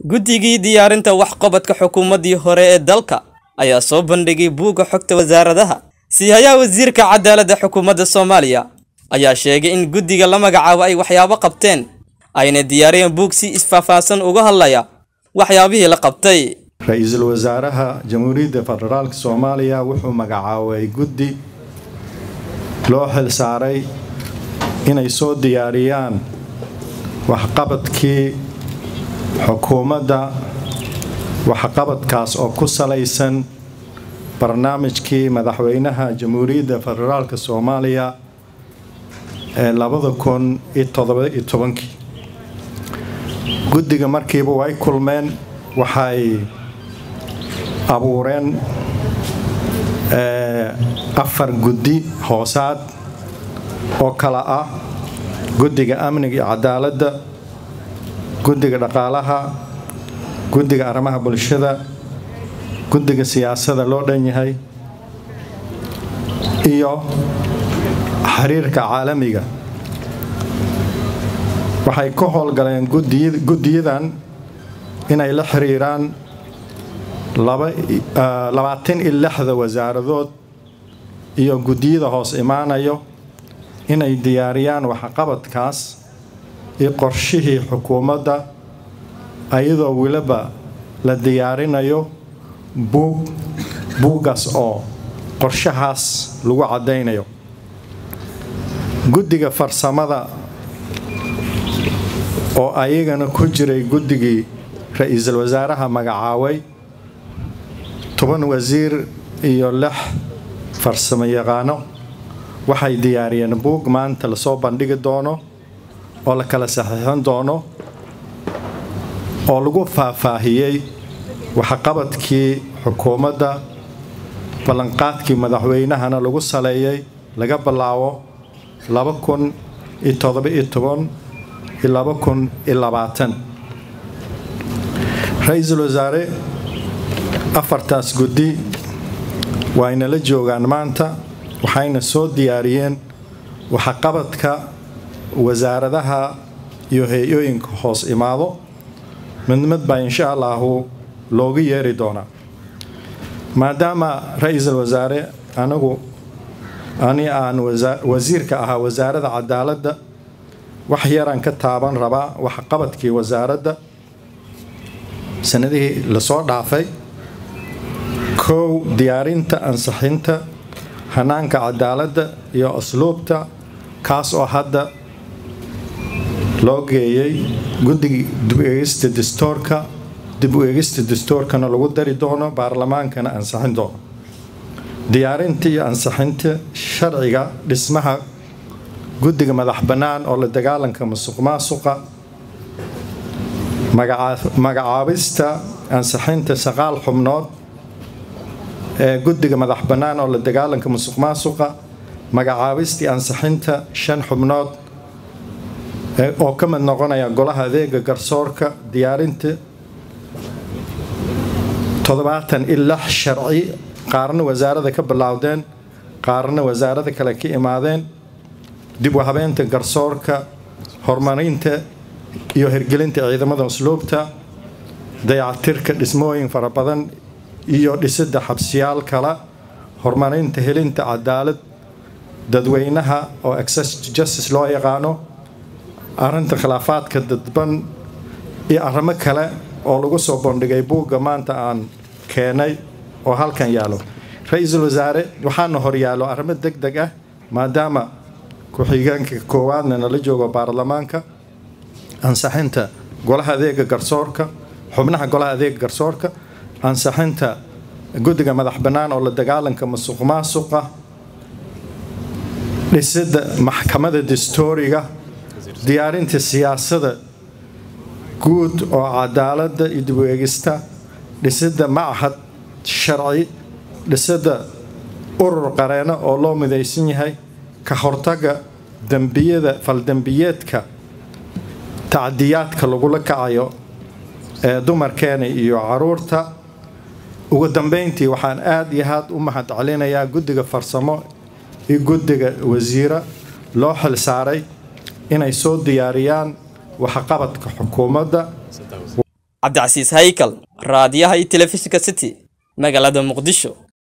guddigii diyaarinta waxqabadka xukuumaddii hore ee dalka ayaa soo bandhigay buugga xogta wasaaradaha siihayaha wasiirka cadaaladda xukuumadda soomaaliya ayaa sheegay in guddiga la magacaabo ay waxyaabo qabteen ayna diyaariyeen buug si isfaahfaahsan uga hadlaya waxyaabihii la qabtay ra-iisul wasaaraha jamhuuriyadda federaalk soomaaliya wuxuu magacaabay guddi loo xil saaray inay soo diyaariyaan waxqabadkii xukuumadda waxqabadkaas oo ku salaysan barnaamijkii madaxweynaha jamhuuriyadda federaalk soomaaliya ee labada kun iyo todobaiyo tobankii guddiga markiiba way kulmeen waxay abuureen afar guddi hoosaad oo kala ah guddiga amniga iyo cadaaladda guddiga dhaqaalaha guddiga arrimaha bulshada guddiga siyaasada loo dhan yahay iyo xiriirka caalamiga waxay ka howlgaleen guddiyadan inay la xiriiraan labaatan iyo lixda wasaaradood iyo guddiyada hoos imaanayo inay diyaariyaan waxqabadkaas iyo qorshihii xukuumadda ayadoo weliba la diyaarinayo buug buuggaas oo qorshahaas lagu caddaynayo guddiga farsamada oo ayagana ku jiray guddigii ra-iisul wasaaraha magacaabay toban wasiir iyo lix farsamo yaqaano waxay diyaariyeen buug maanta lasoo bandhigi doono oo la kala saxiixin doono oo lagu faahfaahiyey waxqabadkii xukuumadda ballanqaadkii madaxweynahana lagu saleeyey laga bilaabo laba kun iyo todoba-iyo toban iyo laba kun iyo labaatan ra-iisul wasaare afartaas guddi waayna la joogaan maanta waxayna soo diyaariyeen waxqabadka wasaaradaha iyo hay-ooyinka hoos imaado midmid baa insha allahu loogu yeeri doonaa maadaama ra-iisul wasaare anigu ani aan wasiirka ahaa wasaaradda cadaaladda wax yaraan ka taaban rabaa waxqabadkii wasaaradda sanadihii lasoo dhaafay kow diyaarinta ansixinta hanaanka cadaaladda iyo asluubta kaas oo hadda loo geeyey guddiga dib u eegista dastoorka dib u eegista dastoorkana lagu dari doono baarlamaankana ansixin doono diyaarinta iyo ansixinta sharciga dhismaha guddiga madax bannaan oo la dagaalanka musuq maasuqa magacaabista ansixinta saqaal xubnood ee guddiga madax bannaan oo la dagaalanka musuq maasuqa magacaabistii ansixinta shan xubnood oo ka mid noqonaya golaha adeega garsoorka diyaarinta toddobaatan iyo lix sharci qaarna wasaarada ka bilaawdeen qaarna wasaarada kale ka imaadeen dib u habeynta garsoorka horumarinta iyo hirgelinta ciidamada usluubta dayactirka dhismooyin fara badan iyo dhisidda xabsiyaal kale horumarinta helinta cadaalad dadweynaha oo access to justice loo yaqaano arrinta khilaafaadka dadban iyo arrimo kale oo lagu soo bandhigay buugga maanta aan keenay oo halkan yaalo ra-iisul wasaare waxaana horyaallo arrimo deg deg ah maadaama ku-xigeenka koowaadna nala joogo baarlamaanka ansixinta golaha adeega garsoorka xubnaha golaha adeega garsoorka ansixinta guddiga madax bannaan oo la dagaalanka musuq maasuqa dhisidda maxkamada dastooriga diyaarinta siyaasada guud oo cadaaladda iyo dib u eegista dhisidda machad sharci dhisidda urur qareeno oo loo midaysan yahay ka hortaga dembiyada faldembiyeedka tacdiyaadka lagula kacayo ee dumarkeena iyo caruurta ugu dambeyntii waxaan aada iyo aad u mahad celinayaa guddiga farsamo iyo guddiga wasiira loo xil saaray inay soo diyaariyaan waxqabadka xukuumadda cabdicasiis haykal raadiyaha iyo telefishinka city magaalada muqdisho